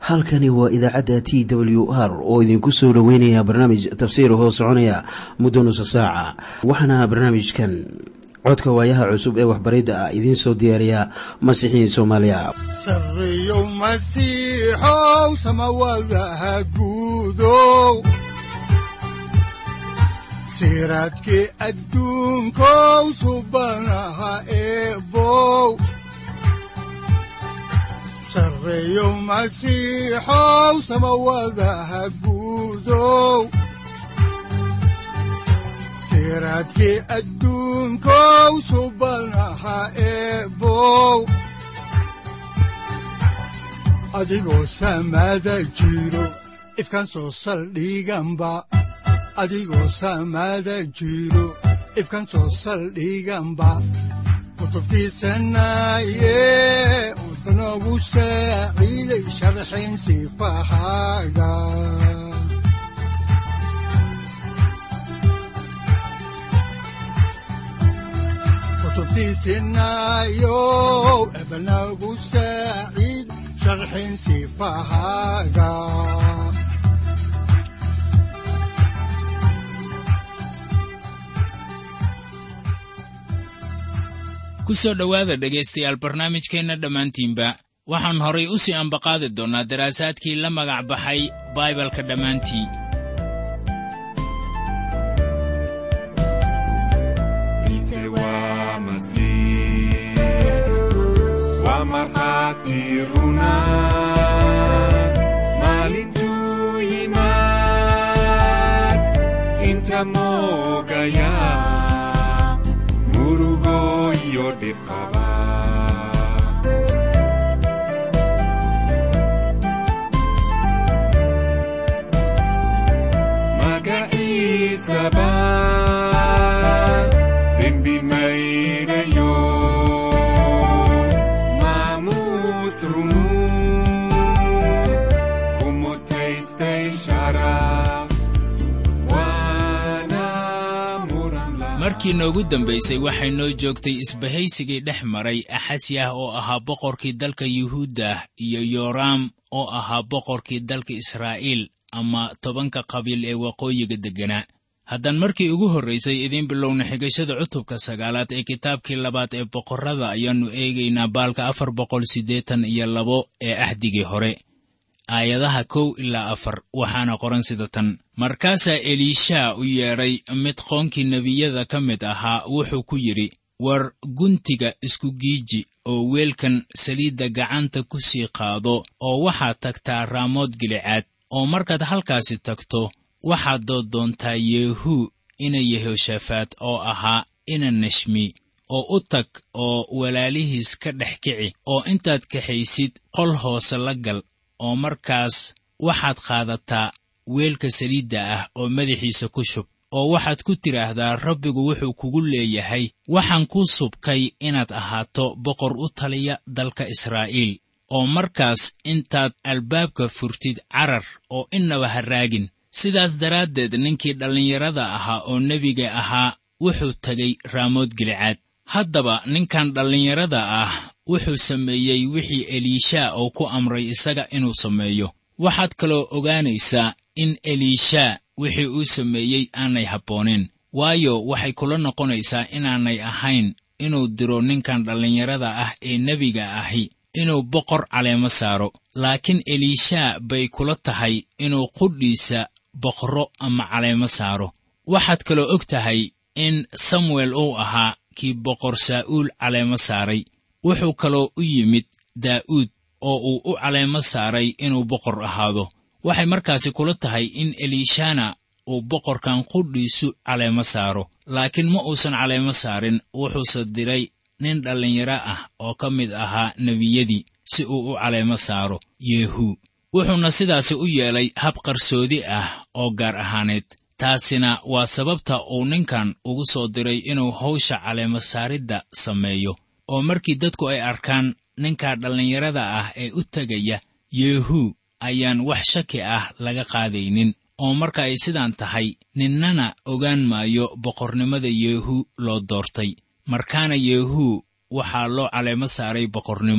halkani waa idaacadda t w r oo idinku soo dhoweynaya barnaamij tafsiir hoo soconaya muddo nusa saaca waxaana barnaamijkan codka waayaha cusub ee waxbaridda ah idiin soo diyaariya masiixiin soomaaliya sareyow masiixow samawadaha guudow siraadkii adduunkow subanaha eebow sareyow masiixow samawadaha guudow siraadkii adduunkow subanaha eebow adigoo samada jiro ifkan soo saldhiganba adigoo samada jiro ifkan soo saldhiganba kutubtiisanaye udanogu saaciiday sharxin sifahaaga kutubtiisinayow ebanagu saaciid sharxin sifahaaga ku soo dhowaada dhegaystayaal barnaamijkeenna dhammaantiinba waxaan horay u sii ambaqaadi doonnaa daraasaadkii la magac baxay baibalka dhammaantii markii noogu dambaysay waxay noo joogtay isbahaysigii dhex maray axasyah oo ahaa boqorkii dalka yuhuuddah iyo yoraam oo ahaa boqorkii dalka israa'iil ama tobanka qabiil ee waqooyiga degganaa haddaan markii ugu horraysay idiin bilowna xigashada cutubka sagaalaad ee kitaabkii labaad ee boqorrada ayaannu eegaynaa baalka afar boqol siddeetan iyo labo ee ahdigii hore aayadaha kow ilaa afar waxaana qoran sida tan markaasaa eliishaa u yeedhay mid qoonkii nebiyada ka mid ahaa wuxuu ku yidhi war guntiga isku giiji oo weelkan saliidda gacanta ku sii qaado oo waxaad tagtaa raamood gilicaad oo markaad halkaasi tagto waxaad dooddoontaa yeehuu ina yehoshafaat oo ahaa ina nashmi oo u tag oo walaalihiis ka dhex kici oo intaad kaxaysid qol hoose la gal oo markaas waxaad qaadataa weelka saliidda ah oo madaxiisa ku shub oo waxaad ku tidhaahdaa rabbigu wuxuu kugu leeyahay waxaan kuu subkay inaad ahaato boqor u taliya dalka israa'iil oo markaas intaad albaabka furtid carar oo innaba ha raagin sidaas daraaddeed ninkii dhallinyarada ahaa oo nebiga ahaa wuxuu tegay raamood gilicaad haddaba ninkan dhallinyarada ah wuxuu sameeyey wixii eliishaa oo ku amray isaga inuu sameeyo waxaad kaloo ogaanaysaa in eliishaa wixii uu sameeyey aanay habbooneen waayo waxay kula noqonaysaa inaanay ahayn inuu diro ninkan dhallinyarada ah ee nebiga ahi inuu boqor caleemo saaro laakiin eliishaa bay kula tahay inuu qudhiisa boqro ama caleemo saaro waxaad kaloo og tahay in samuel uu ahaa kii boqor saa'uul caleemo saaray wuxuu kaloo u yimid daa'uud oo uu u caleemo saaray inuu boqor ahaado waxay markaasi kula tahay in eliishana uu boqorkan qudhiisu caleemo saaro laakiin ma uusan caleemo saarin wuxuuse diray nin dhallinyaro ah oo ka mid ahaa nebiyadii si uu u caleemo saaro yeehuu wuxuuna sidaasi u yeelay hab qarsoodi ah oo gaar ahaaneed taasina waa sababta uu ninkan ugu soo diray inuu hawsha caleemo saaridda sameeyo oo markii dadku ay arkaan ninka dhallinyarada ah ee u tegaya yeehuu ayaan wax shaki ah laga qaadaynin oo marka ay sidaan tahay ninnana ogaan maayo boqornimada yeehuu loo doortay markaana yeehuu waxaa loo caleemo saaray boqornimo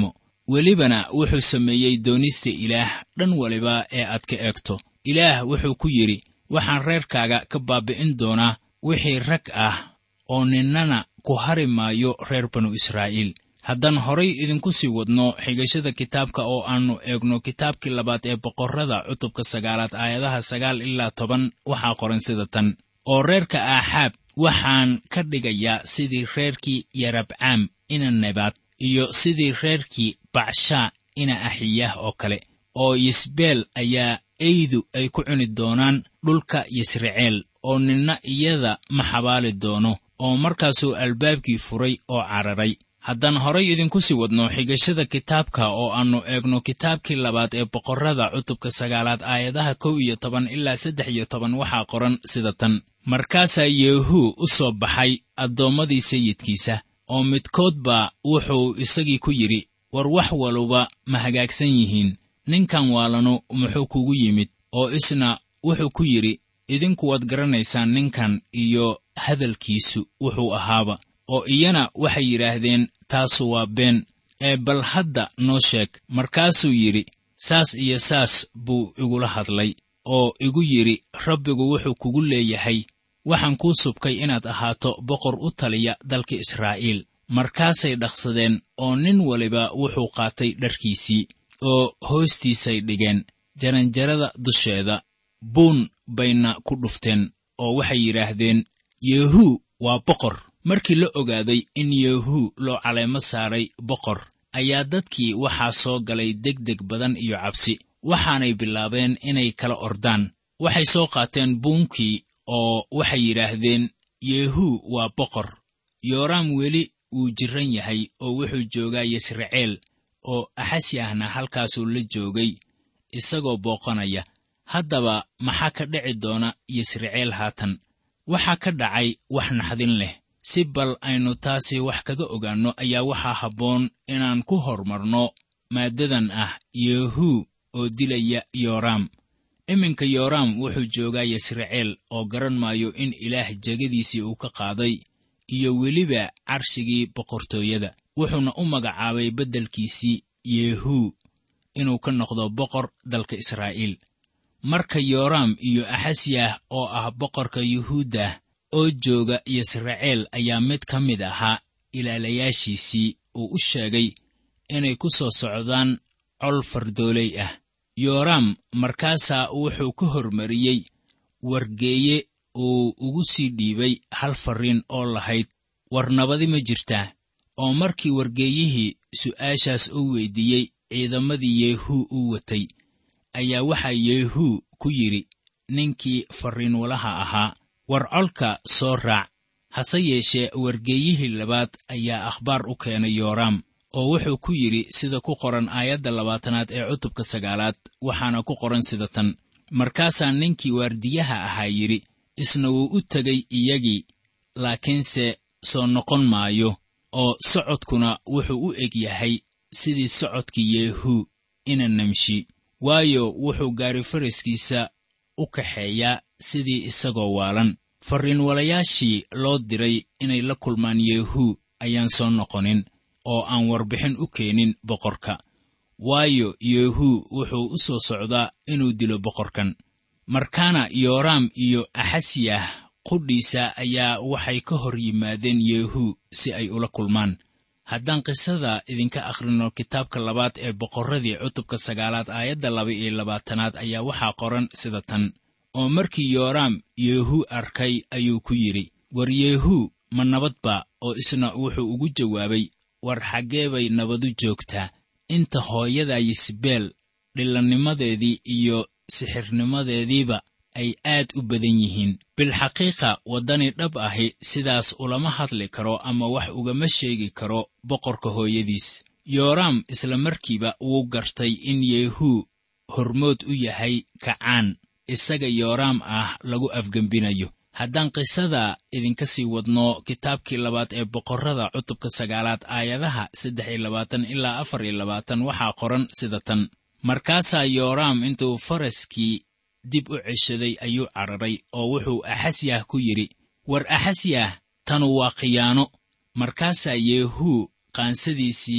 welibana wuxuu sameeyey doonista ilaah dhan waliba ee aad ka eegto ilaah wuxuu ku yidhi waxaan reerkaaga ka baabi'in doonaa wixii rag ah oo ninnana ku hari maayo reer banu israa'iil haddaan horay idinku sii wadno xigashada kitaabka oo aannu eegno kitaabkii labaad ee boqorrada cutubka sagaalaad aayadaha sagaal ilaa toban waxaa qoran sida tan oo reerka aaxaab waxaan ka dhigayaa sidii reerkii yarabcaam ina nebaad iyo sidii reerkii bacshaa ina axiyah oo kale oo yisbeel ayaa eydu ay ku cuni doonaan dhulka yisraceel oo ninna iyada ma xabaali doono oo markaasuu albaabkii furay oo cararay haddaan horay idinku sii wadno xigashada kitaabka oo aannu eegno kitaabkii labaad ee boqorrada cutubka sagaalaad aayadaha kow iyo toban ilaa saddex iyo toban waxaa qoran sida tan markaasaa yeehuu u soo baxay addoommadii sayidkiisa oo midkoodba wuxuu isagii ku yidhi war wax waluba ma hagaagsan yihiin ninkan waalanu muxuu kugu yimid oo isna wuxuu ku yidhi idinku waad garanaysaan ninkan iyo hadalkiisu wuxuu ahaaba oo iyana waxay yidhaahdeen taasu waa been ee bal hadda noo sheeg markaasuu yidhi saas iyo saas buu igula hadlay oo igu yidhi rabbigu wuxuu kugu leeyahay waxaan kuu subkay inaad ahaato boqor u taliya dalka israa'iil markaasay dhaqsadeen oo nin waliba wuxuu qaatay dharkiisii oo hoostiisay dhigeen jaranjarada dusheeda buun bayna ku dhufteen oo waxay yidhaahdeen yeehuu waa boqor markii la ogaaday in yeehuu loo caleemo saaray boqor ayaa dadkii waxaa soo galay degdeg badan iyo cabsi waxaanay bilaabeen inay kala ordaan waxay soo qaateen buunkii oo waxay yidhaahdeen yeehuu waa boqor yooraam weli wuu jirran yahay oo wuxuu joogaa yisraceel oo axasyahna halkaasuu la joogay isagoo booqanaya haddaba maxaa ka dhici doona yisraceel haatan waxaa ka dhacay wax naxdin leh si bal aynu taasi wax kaga ogaanno ayaa waxaa habboon inaan ku hormarno maaddadan ah yeehuu oo dilaya yooraam iminka yooraam wuxuu joogaa yisraceel oo garan maayo in ilaah jegadiisii uu ka qaaday iyo weliba carshigii boqortooyada wuxuuna u magacaabay beddelkiisii yeehuu inuu ka noqdo boqor dalka israa'iil marka yooraam iyo axasyah oo ah boqorka yuhuuddah oo jooga yisraceel ayaa mid ka mid ahaa ilaalayaashiisii uu u sheegay inay ku soo socdaan col fardooley ah yooraam markaasaa wuxuu ka hormariyey wargeeye uu ugu sii dhiibay hal farriin oo lahayd war nabadi ma jirtaa oo markii wargeeyihii su'aashaas u weyddiiyey ciidamadii yeehuu u watay ayaa waxaa yeehuu ku yidhi ninkii farriinwalaha ahaa war colka soo raac hase yeeshee wargeeyihii labaad ayaa akhbaar u keenay yooraam oo wuxuu ku yidhi sida ku qoran aayadda labaatanaad ee cutubka sagaalaad waxaana ku qoran sida tan markaasaa ninkii waardiyaha ahaa yidhi isna wuu u tegay iyagii laakiinse soo noqon maayo oo socodkuna wuxuu u eg yahay sidii socodkii yeehuu ina namshi waayo wuxuu gaari faraskiisa u kaxeeyaa sidii isagoo waalan farriinwalayaashii loo diray inay la kulmaan yeehuu ayaan soo noqonin oo aan warbixin u keenin boqorka waayo yeehuu wuxuu u soo socdaa inuu dilo boqorkan markaana yooraam iyo axasyah qudhiisa ayaa waxay ka hor yimaadeen yeehuu si ay ula kulmaan haddaan qisada idinka akhrino kitaabka labaad ee boqorradii cutubka sagaalaad aayadda laba iyo labaatanaad ayaa waxaa qoran sida tan oo markii yooraam yeehuu arkay ayuu ku yidhi war yeehuu ma nabadba oo isna wuxuu ugu jawaabay war xaggee bay nabadu joogtaa inta hooyada yisbeel dhillannimadeedii iyo sixirnimadeediiba ay aad u badan yihiin bilxaqiiqa waddani dhab ahi sidaas ulama hadli karo ama wax ugama sheegi karo boqorka hooyadiis yooraam isla markiiba wuu gartay in yeehuu hormood u yahay kacaan isaga yooraam ah lagu afgembinayo haddaan qisada idinka sii wadno kitaabkii labaad ee boqorrada cutubka sagaalaad aayadaha saddex iyo labaatan ilaa afar iyo labaatan waxaa qoran sida tan markaasaa yooraam intuu faraskii dib u ceshaday ayuu cararay oo wuxuu axasyah ku yidhi war axasyah tanu waa khiyaano markaasaa yeehuu qaansadiisii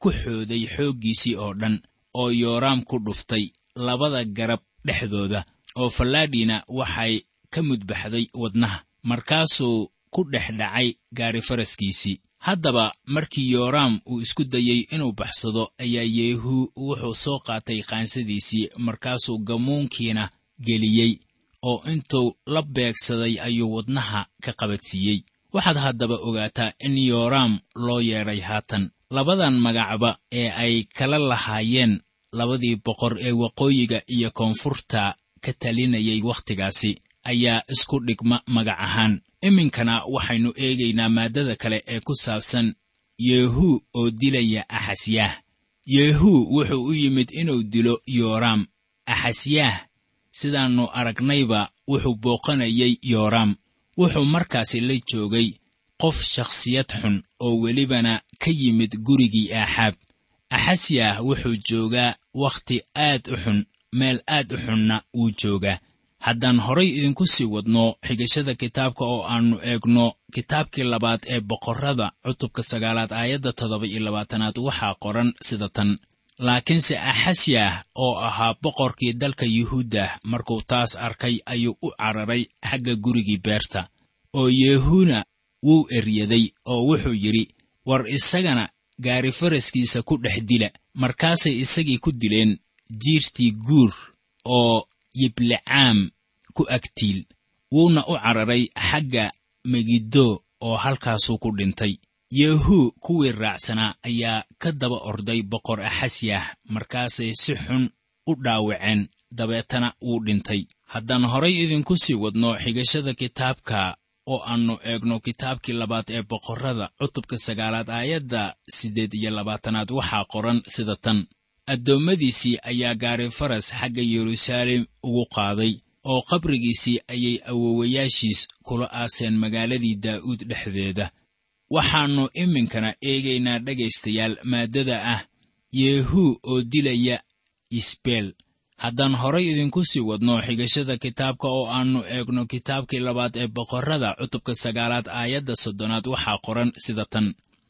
ku xooday xooggiisii oo dhan oo yooraam ku dhuftay labada garab dhexdooda oo fallaadhina waxay ka mudbaxday wadnaha markaasuu ku dhex dhacay gaari faraskiisii haddaba markii yooraam uu isku dayey inuu baxsado ayaa yeehu wuxuu soo qaatay qaansadiisii markaasuu gammuunkiina geliyey oo intuu la beegsaday ayuu wadnaha ka qabadsiiyey waxaad haddaba ogaataa in yooraam loo yeedhay haatan labadan magacba ee ay kala lahaayeen labadii boqor ee waqooyiga iyo koonfurta ka talinayay wakhtigaasi ayaa isku dhigma magac ahaan iminkana waxaynu eegaynaa maaddada kale ee ku saabsan yeehu oo dilaya axasyaah yeehu wuxuu u yimid inuu dilo yooraam axasyaah sidaannu aragnayba wuxuu booqanayay yooraam wuxuu markaasi la joogay qof shakhsiyad xun oo welibana ka yimid gurigii aaxaab axasyaah wuxuu joogaa wakhti aad u xun meel aad u xunna wuu joogaa haddaan horay idinku sii wadno xigashada kitaabka oo aannu eegno kitaabkii labaad ee boqorrada cutubka sagaalaad aayadda toddoba iyo labaatanaad waxaa qoran sida tan laakiinse axasyaah oo ahaa boqorkii dalka yuhuuddah markuu taas arkay ayuu u cararay xagga gurigii beerta oo yeehuna wuu eryaday oo wuxuu yidhi war isagana gaari faraskiisa ku dhex dila markaasay isagii ku dileen jiirtii guur oo yiblecaam ku agtiil wuuna u cararay xagga megiddo oo halkaasuu ku dhintay yehu kuwii raacsanaa ayaa ka daba orday boqor axasyah markaasay si xun u dhaawaceen dabeetana wuu dhintay haddaan horay idinku sii wadno xigashada kitaabka oo aannu eegno kitaabkii labaad ee boqorrada cutubka sagaalaad aayadda siddeed iyo labaatanaad waxaa qoran sida tan addoommadiisii ayaa gaari faras xagga yeruusaalem ugu qaaday oo qabrigiisii ayay awowayaashiis kula aaseen magaaladii daa'uud dhexdeeda waxaannu iminkana eegaynaa dhegaystayaal maaddada ah yeehu oo dilaya isbeel haddaan horay idinku sii wadno xigashada kitaabka oo aannu eegno kitaabkii labaad ee boqorrada cutubka sagaalaad aayadda soddonaad waxaa qoran sida tan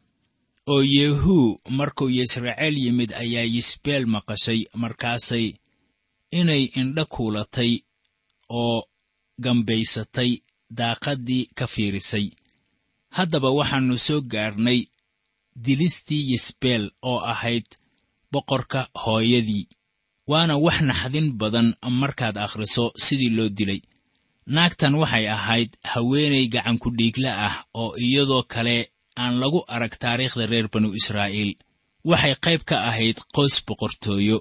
oo yehu markuu yisraceel yimid ayaa yisbeel maqashay markaasay inay indha kuulatay oo gambaysatay daaqaddii ka fiirisay haddaba waxaannu soo gaarnay dilistii yisbeel oo ahayd boqorka hooyadii waana wax naxdin badan markaad akhriso sidii loo dilay naagtan waxay ahayd haweenay gacankudhiigla ah oo iyadoo kale aan lagu arag taariikhda reer banu israa'iil waxay qayb ka ahayd qoys boqortooyo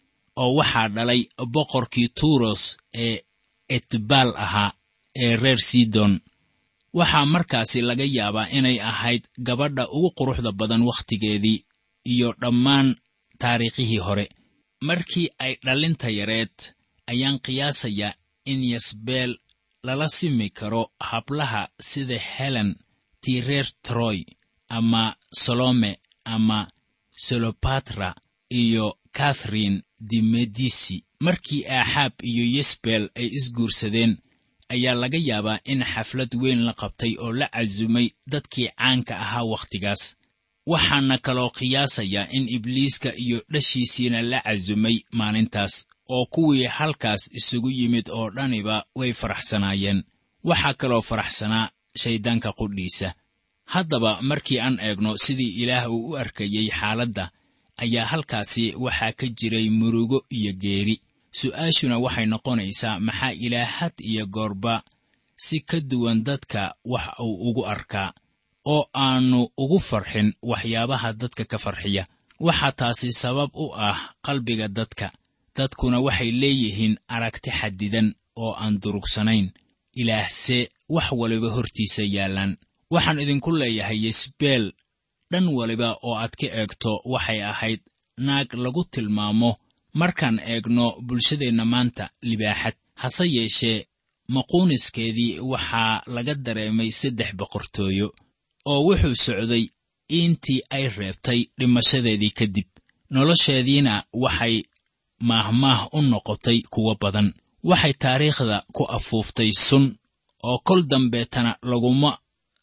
oo waxaa dhalay boqorkii tuuros ee etbaal ahaa ee reer sidon waxaa markaasi laga yaabaa inay ahayd gabadha ugu quruxda badan wakhtigeedii iyo dhammaan taariikhihii hore markii ay dhallinta yareed ayaan qiyaasayaa in yasbeel lala simi karo hablaha sida helen tii reer troy ama solome ama solopatra iyo katharine de medisi markii aaxaab iyo yesbel ay isguursadeen ayaa laga yaabaa in xaflad weyn la qabtay oo la casumay dadkii caanka ahaa wakhtigaas waxaana kaloo qiyaasayaa in ibliiska iyo dhashiisiina la casumay maalintaas oo kuwii halkaas isugu yimid oo dhaniba way faraxsanaayeen waxaa kaloo faraxsanaa shayddaanka qudhiisa haddaba markii aan eegno sidii ilaah uu u arkayey xaaladda ayaa halkaasi waxaa ka jiray murugo iyo geeri su'aashuna waxay noqonaysaa maxaa ilaah had iyo goorba si ka duwan dadka wax uu ugu arkaa oo aannu ugu farxin waxyaabaha dadka ka farxiya waxaa taasi sabab u ah qalbiga dadka dadkuna waxay leeyihiin aragti xadidan oo aan durugsanayn ilaahse wax waliba hortiisa yaallaan waxaan idinku leeyahay yesbeel dhan waliba oo aad ka eegto waxay ahayd naag lagu tilmaamo markaan eegno bulshadeenna maanta libaaxad hase yeeshee maquuniskeedii waxaa laga dareemay saddex boqortooyo oo wuxuu socday intii ay reebtay dhimashadeedii kadib nolosheediina waxay maahmaah u noqotay kuwo badan waxay taariikhda ku afuuftay sun oo kol dambeetana laguma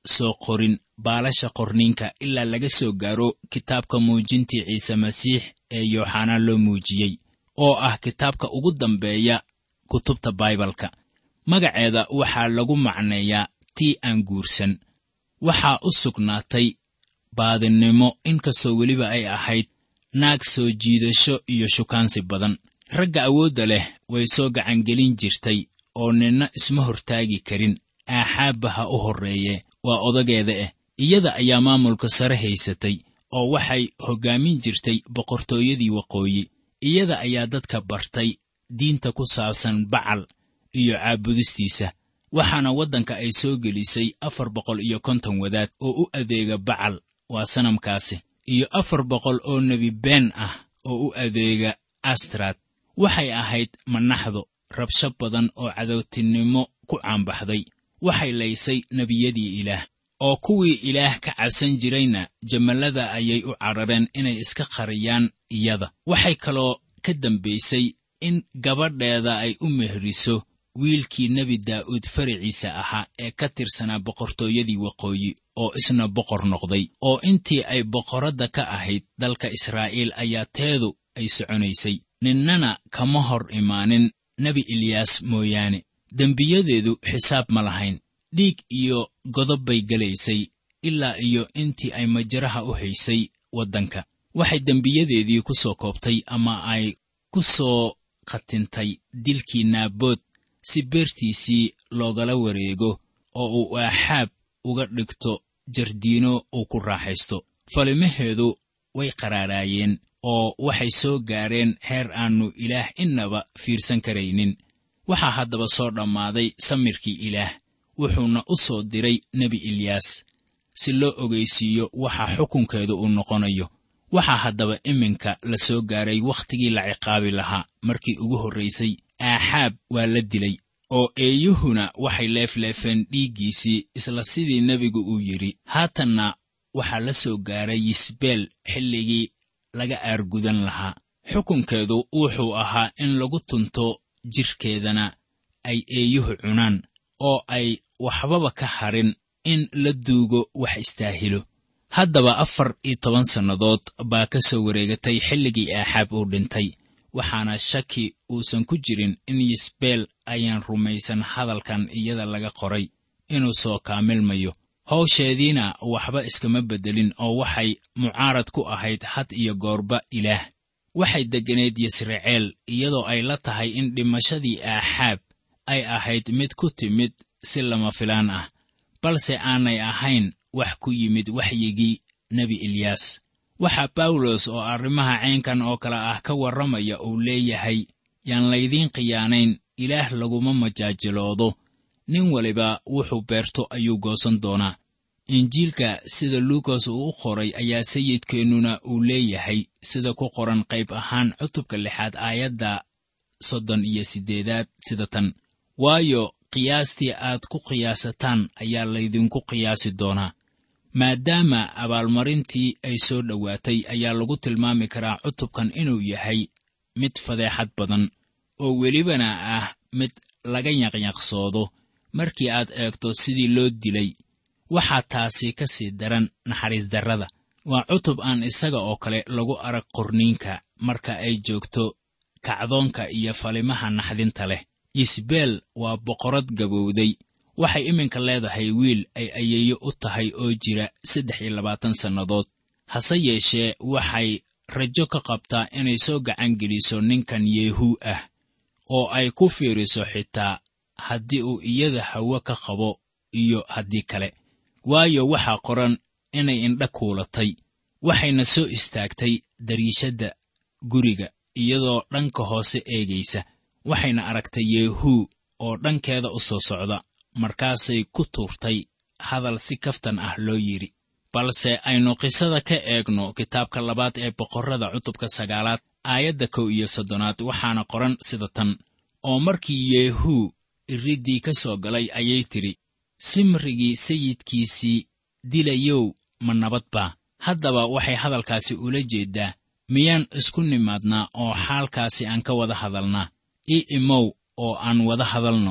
soo qorin baalasha qorniinka ilaa laga soo gaaro kitaabka muujintii ciise masiix ee yooxanaa loo muujiyey oo ah kitaabka ugu dambeeya kutubta baibalka magaceeda waxaa lagu macneeyaa tii aan guursan waxaa u sugnaatay baadinnimo inkastoo weliba ay ahayd naag soo jiidasho iyo shukaansi badan ragga awoodda leh way soo gacangelin jirtay oo ninna isma hortaagi karin aaxaabba ha u horreeye waa odageeda ah iyada ayaa maamulka sare haysatay oo waxay hoggaamin jirtay boqortooyadii waqooyi iyada ayaa dadka bartay diinta ku saabsan bacal iyo caabudistiisa waxaana waddanka ay soo gelisay afar boqol iyo konton wadaad oo u adeega bacal waa sanamkaasi iyo afar boqol oo nebi been ah oo u adeega astrad waxay ahayd manaxdo rabsho badan oo cadowtinimo ku caanbaxday waxay laysay nebiyadii ilaah oo kuwii ilaah ka cabsan jirayna jamallada ayay u carareen inay iska qariyaan iyada waxay kaloo ka dambaysay in gabadheeda ay u mehriso wiilkii nebi daa'uud faraciisa ahaa ee ka tirsanaa boqortooyadii waqooyi oo isna boqor noqday oo intii ay boqoradda ka ahayd dalka israa'iil ayaa teedu ay soconaysay ninnana kama hor imaanin nebi eliyaas mooyaane dembiyadeedu xisaab ma lahayn dhiig iyo godob bay gelaysay ilaa iyo intii ay majaraha u haysay waddanka waxay dembiyadeedii ku soo koobtay ama ay ku soo khatintay dilkii naabood si beertiisii loogala wareego oo uu aaxaab uga dhigto jardiino uu ku raaxaysto falimaheedu way qaraaraayeen oo waxay soo gaareen heer aannu ilaah innaba fiirsan karaynin waxaa haddaba soo dhammaaday samirkii ilaah wuxuuna u soo diray nebi eliyaas si loo ogaysiiyo waxa xukunkeedu uu noqonayo waxaa haddaba iminka la soo gaaray wakhtigii la ciqaabi lahaa markii ugu horraysay aaxaab waa la dilay oo eeyuhuna waxay leefleefeen dhiiggiisii isla sidii nebigu uu yidhi haatanna waxaa la soo gaaray yisbeel xilligii laga aargudan lahaa xukunkeedu wuxuu ahaa in lagu tunto jidhkeedana ay eeyuhu cunaan oo ay waxbaba ka harin in la duugo wax istaahilo haddaba afar iyo toban sannadood baa ka soo wareegatay xilligii aaxaab uu dhintay waxaana shaki uusan ku jirin in yisbeel ayaan rumaysan hadalkan iyada laga qoray inuu soo kaamilmayo hawsheediina waxba iskama beddelin oo waxay mucaarad ku ahayd had iyo goorba ilaah waxay degganayd yisraceel iyadoo ay la tahay in dhimashadii aaxaab ay ahayd mid ku timid si lama filaan ah balse aanay ahayn wax ku yimid waxyigii nebi eliyaas waxaa bawlos oo arrimaha caynkan oo kale ah ka warramaya uu leeyahay yaan laydiin khiyaanayn ilaah laguma majaajiloodo nin waliba wuxuu beerto ayuu goosan doonaa injiilka sida luukas uu u qoray ayaa sayidkeennuna uu leeyahay sida ku qoran qayb ahaan cutubka lixaad aayadda soddon iyo siddeedaad sida tan waayo qiyaastii aad ku qiyaasataan ayaa laydinku qiyaasi doonaa maadaama abaalmarintii ay soo dhowaatay ayaa lagu tilmaami karaa cutubkan inuu yahay mid fadeexad badan oo welibana ah mid laga yaqyaqsoodo markii aad eegto sidii loo dilay waxaa taasi ka sii daran naxariis darrada waa cutub aan isaga oo kale lagu arag qorniinka marka ay joogto kacdoonka iyo falimaha naxdinta leh isbeel waa boqorad gabowday waxay iminka leedahay wiil ay ayeeyo u tahay oo jira saddex iyo labaatan sannadood hase yeeshee waxay rajo ka qabtaa inay soo gacan geliso ninkan yeehuu ah oo ay ku fiiriso xitaa haddii uu iyada hawo ka qabo iyo haddii kale waayo waxaa qoran inay indha kuulatay waxayna soo istaagtay dariishadda guriga iyadoo dhanka hoose eegaysa waxayna aragtay yeehuu oo dhankeeda u soo socda markaasay ku tuurtay hadal si kaftan ah loo yidhi balse aynu qisada ka eegno kitaabka labaad ee boqorrada cutubka sagaalaad aayadda kow iyo soddonaad waxaana qoran sida tan oo markii yeehuu iriddii ka soo galay ayay tidhi simrigii sayidkiisii dilayow ma nabad baa haddaba waxay hadalkaasi ula jeeddaa miyaan isku nimaadnaa oo xaalkaasi aan ka wada hadalnaa ii imow oo aan wada hadalno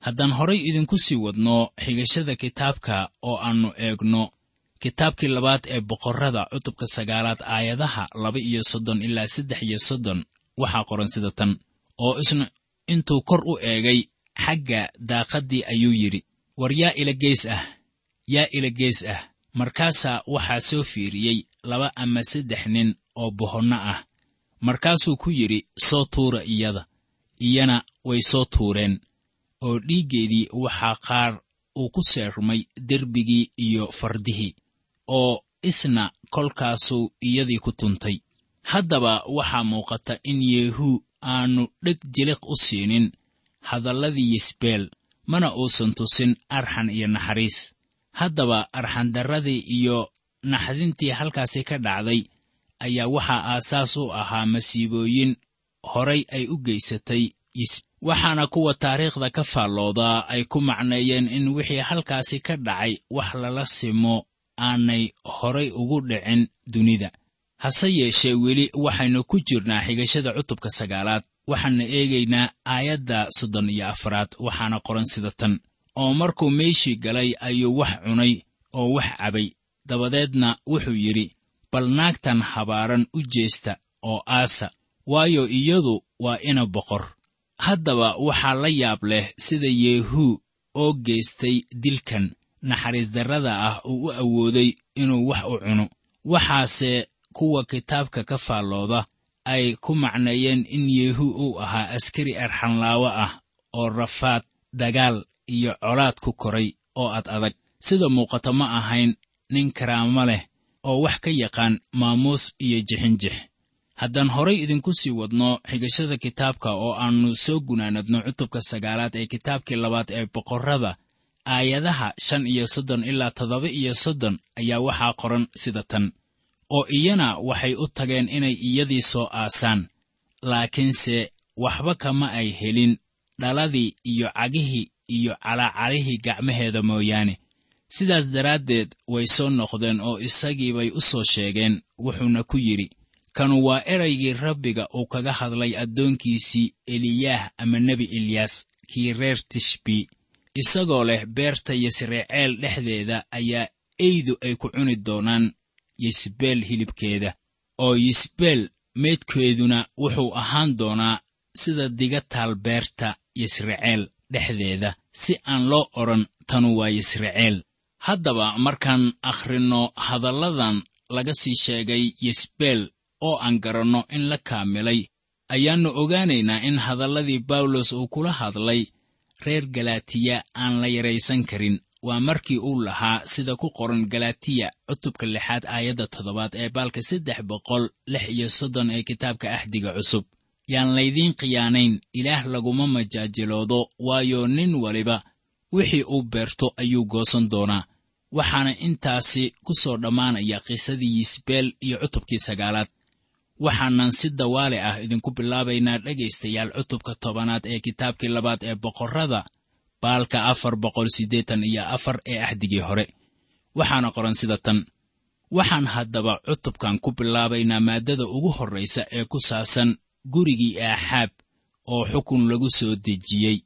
haddaan horay idinku sii wadno xigashada kitaabka oo aannu eegno kitaabkii labaad ee boqorrada cutubka sagaalaad aayadaha laba iyo soddon ilaa saddex iyo soddon waxaa qoran sida tan oo isna intuu kor u eegay xagga daaqaddii ayuu yidhi war yaa ila gees ah yaa ila gees ah markaasaa waxaa soo fiiriyey laba ama saddex nin oo bohonno ah markaasuu ku yidhi soo tuura iyada iyana way soo tuureen oo dhiiggeedii waxaa qaar uu ku seermay derbigii iyo fardihii oo isna kolkaasuu iyadii ku tuntay haddaba waxaa muuqata in yeehuu aanu dheg jiliq u siinin hadalladii yisbeel mana uusan tusin arxan iyo naxariis haddaba arxandarradii iyo naxdintii halkaasi ka dhacday ayaa waxaa aasaas u ahaa masiibooyin horay ay u geysatay waxaana kuwa taariikhda ka faalloodaa ay ku macneeyeen in wixii halkaasi ka dhacay wax lala simo aanay horay ugu dhicin dunida hase yeeshee weli waxaynu ku jirnaa xigashada cutubka sagaalaad waxaana eegaynaa aayadda soddon iyo afraad waxaana qoran sida tan oo markuu meeshii galay ayuu wax cunay oo wax cabay dabadeedna wuxuu yidhi bal naagtan habaaran u jeesta oo aasa waayo iyadu waa ina boqor haddaba waxaa la yaab leh sida yeehuu oo geystay dilkan naxariis darrada ah uu u awooday inuu wax u cuno waxaase kuwa kitaabka ka faallooda ay ku macneeyeen in yeehuu uu ahaa askari arxanlaawo ah oo rafaad dagaal iyo colaad ku koray oo ad adag sida muuqata ma ahayn nin karaamo leh oo wax ka yaqaan maamuus iyo jixinjix haddaan horay idinku sii wadno xigashada kitaabka oo aannu soo gunaanadno cutubka sagaalaad ee kitaabkii labaad ee boqorrada aayadaha shan iyo soddon ilaa toddoba iyo soddon ayaa waxaa qoran sida tan oo iyana waxay u tageen inay iyadii soo aasaan laakiinse waxba kama ay helin dhaladii iyo cagihii iyo calaacarihii gacmaheeda mooyaane sidaas daraaddeed way soo noqdeen oo isagii bay u soo sheegeen wuxuuna ku yidhi kanu waa eraygii rabbiga uu kaga hadlay addoonkiisii eliyaah ama nebi eliyas kii reer tishbi isagoo leh beerta yisraceel dhexdeeda ayaa eydu ay ku cuni doonaan yisbeel hilibkeeda oo yisbeel meydkeeduna wuxuu ahaan doonaa sida diga taal beerta yisraceel dhexdeeda si aan loo odhan tanu waa yisraceel haddaba markaan akhrinno hadalladan laga sii sheegay yisbeel oo aan garanno in la kaamilay ayaannu ogaanaynaa in hadalladii bawlos uu kula hadlay reer galaatiya aan la yaraysan karin waa markii uu lahaa sida ku qoran galatiya cutubka lixaad aayadda toddobaad ee baalka saddex boqol lix iyo soddon ee kitaabka axdiga cusub yaan laydiin khiyaanayn ilaah laguma majaajiloodo waayo nin waliba wixii uu beerto ayuu goosan doonaa waxaana intaasi ku soo dhammaanaya qisadii yisbeel iyo cutubkii sagaalaad waxaanan si dawaale ah idinku bilaabaynaa dhegaystayaal cutubka tobanaad ee kitaabkii labaad ee boqorrada baalka afar boqol siddeetan iyo afar ee axdigii hore waxaana qoran sida tan waxaan haddaba cutubkan ku bilaabaynaa maaddada ugu horraysa ee ku saabsan gurigii aaxaab oo xukun lagu soo dejiyey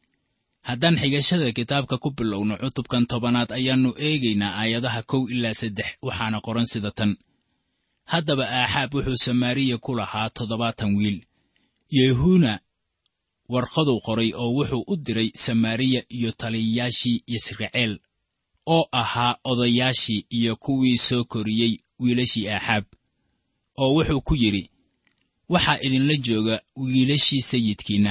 haddaan xigashada kitaabka ku bilowno cutubkan tobanaad ayaannu eegaynaa aayadaha kow ilaa saddex waxaana qoran sida tan haddaba aaxaab wuxuu samaariya ku lahaa toddobaatan wiil yehuuna warqaduu qoray oo wuxuu u diray samaariya iyo taliyayaashii yisraceel oo ahaa odayaashii iyo kuwii soo koriyey wiilashii aaxaab oo wuxuu ku yidhi waxaa idinla jooga wiilashii sayidkiinna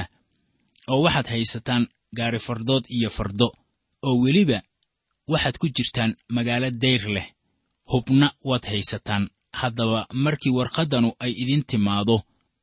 oo waxaad haysataan gaari fardood iyo fardo oo weliba waxaad ku jirtaan magaalo dayr leh hubna waad haysataan haddaba markii warqaddanu ay idin timaado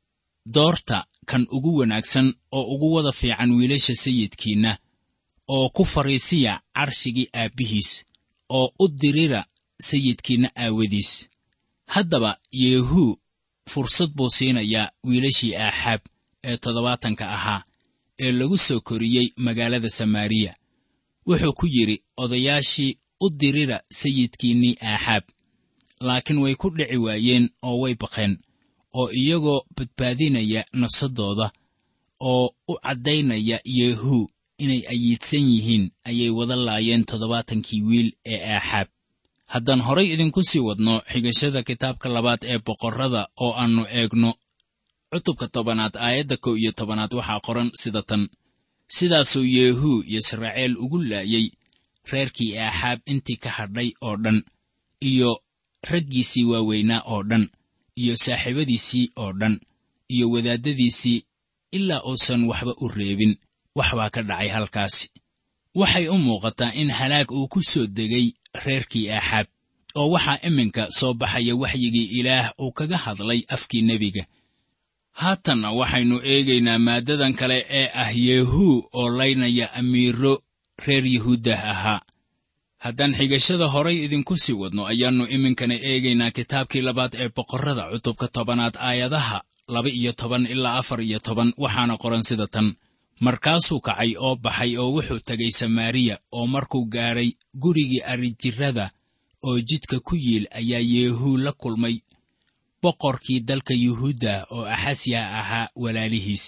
doorta kan ugu wanaagsan oo ugu wada fiican wiilasha sayidkiinna oo ku fariisiya carshigii aabbihiis oo u dirira sayidkiinna aawadiis haddaba yeehuu fursad buu siinayaa wiilashii aaxaab ee toddobaatanka ahaa ee lagu soo koriyey magaalada samaariya wuxuu ku yidhi odayaashii u dirira sayidkiinnii aaxaab laakiin way ku dhici waayeen oo way baqeen oo iyagoo badbaadinaya nafsaddooda oo u caddaynaya yeehuu inay ayiidsan yihiin ayay wada laayeen toddobaatankii wiil ee aaxaab haddaan horay idinku sii wadno xigashada kitaabka labaad ee boqorrada oo aannu eegno cutubka tobanaad aayadda kow iyo tobanaad waxaa qoran sida tan sidaasuu yeehuu yisraaciil ugu laayey reerkii aaxaab intii ka hadhay oo dhan iyo raggiisii waaweynaa oo dhan iyo saaxiibadiisii oo dhan iyo wadaaddadiisii ilaa uusan waxba u reebin wax baa ka dhacay halkaasi waxay u muuqataa in halaag uu ku soo degay reerkii aaxaab oo waxaa iminka soo baxaya waxyigii ilaah uu kaga hadlay afkii nebiga haatanna waxaynu eegaynaa maaddadan kale ee ah yeehuu oo laynaya amiiro reer yuhuuddah ahaa haddaan xigashada horay idinku sii wadno ayaannu iminkana eegaynaa kitaabkii labaad ee boqorrada cutubka tobanaad aayadaha laba iyo toban ilaa afar iyo toban waxaana qoran sida tan markaasuu kacay oo baxay oo wuxuu tegay samaariya oo markuu gaadhay gurigii arrijirrada oo jidka ku yiil ayaa yeehuu la kulmay boqorkii dalka yuhuudda oo axasya ahaa walaalihiis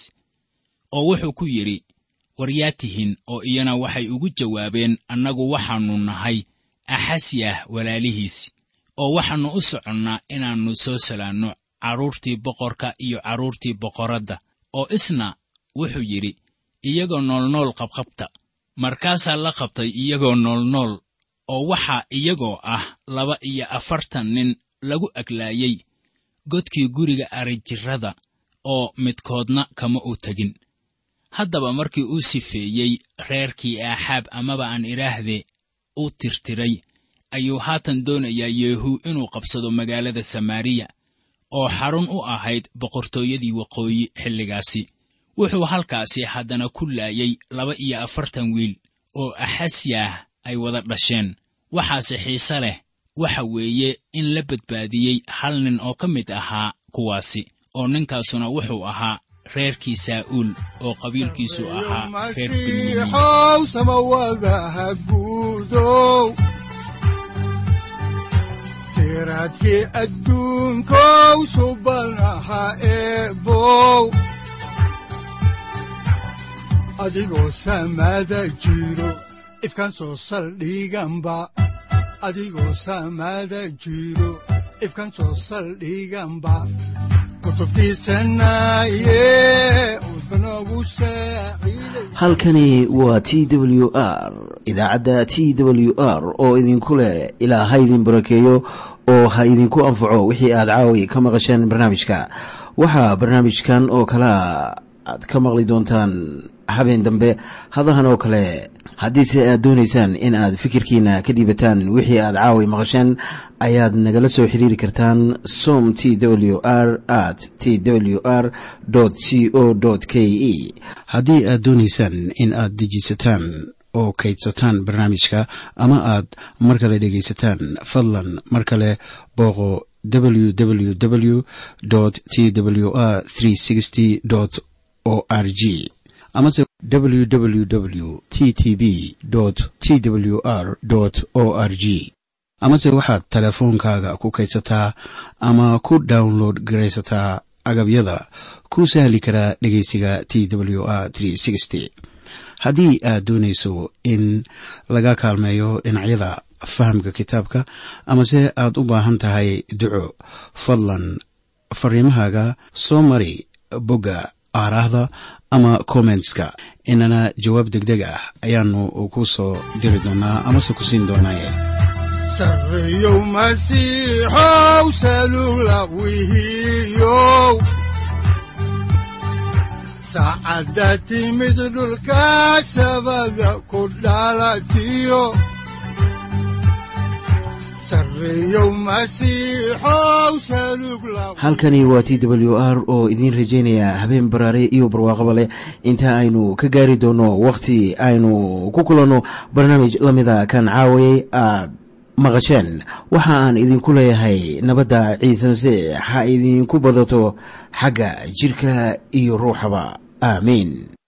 oo wuxuu ku yidhi war yaa tihin oo iyana waxay ugu jawaabeen annagu waxaannu nahay axasyah walaalihiis oo waxaannu u soconnaa inaannu soo salaanno carruurtii boqorka iyo carruurtii boqoradda oo isna wuxuu yidhi iyagoo noolnool qabqabta markaasaa la qabtay iyagoo noolnool oo waxaa iyagoo ah laba iyo afartan nin lagu aglaayey godkii guriga arijirrada oo midkoodna kama u tegin haddaba markii uu sifeeyey reerkii aaxaab amaba aan idhaahdee u tirtiray ayuu haatan doonayaa yeehuu inuu qabsado magaalada samaariya oo xarun u ahayd boqortooyadii waqooyi xilligaasi wuxuu halkaasi haddana ku laayay laba iyo afartan wiil oo axasyaah ay wada dhasheen waxaase xiise leh waxa weeye in la badbaadiyey hal nin oo ka mid ahaa kuwaasi oo ninkaasuna wuxuu ahaa reerkii saa'uul oo qabiilkiisu ahaa reer benyamin masiixow samawadaha guudow siraadkii adduunkow subanaha eebow adigoo samada jiro ifkan soo saldhiganba adigoo samada jiro ifkan soo saldhiganba kutubtiisanaye udbanogu saaciiday halkani waa t w r idaacadda t w r oo idinku leh ilaa ha idin barakeeyo oo ha idinku anfaco wixii aad caawi ka maqasheen barnaamijka waxaa barnaamijkan oo kalea aad ka maqli doontaan habeen dambe hadahan oo kale haddiise aad doonaysaan in aad fikirkiina ka dhiibataan wixii aad caawi maqasheen ayaad nagala soo xiriiri kartaan som t w r at t w r c o k e haddii aad doonaysaan in aad dejiisataan oo kaydsataan barnaamijka ama aad mar kale dhegaysataan fadlan mar kale booqo www t w r o r g amase www t t b t w r o r g amase waxaad teleefoonkaaga ku kaydsataa ama ku download garaysataa agabyada ku sahli karaa dhegeysiga t w r haddii aad doonayso in laga kaalmeeyo dhinacyada fahamka kitaabka amase aad u baahan tahay duco fadlan fariimahaaga soo mari bogga aaraahda ama kommentska inana jawaab degdeg ah ayaanu ku soo diri doonaa amase ku siin doonaaye sarreyow masiixow salula wihiyow saacadda timid dhulka sabada ku dhalatiyo sarreyow masiixow salug la halkani waa t w r oo idiin rajaynaya habeen baraare iyo barwaaqaba leh inta aynu ka gaari doono wakhti aynu ku kulanno barnaamij la mida kan caawayay aad maqasheen waxa aan idinku leeyahay nabadda ciise masiix ha idinku badato xagga jidhka iyo ruuxaba aamiin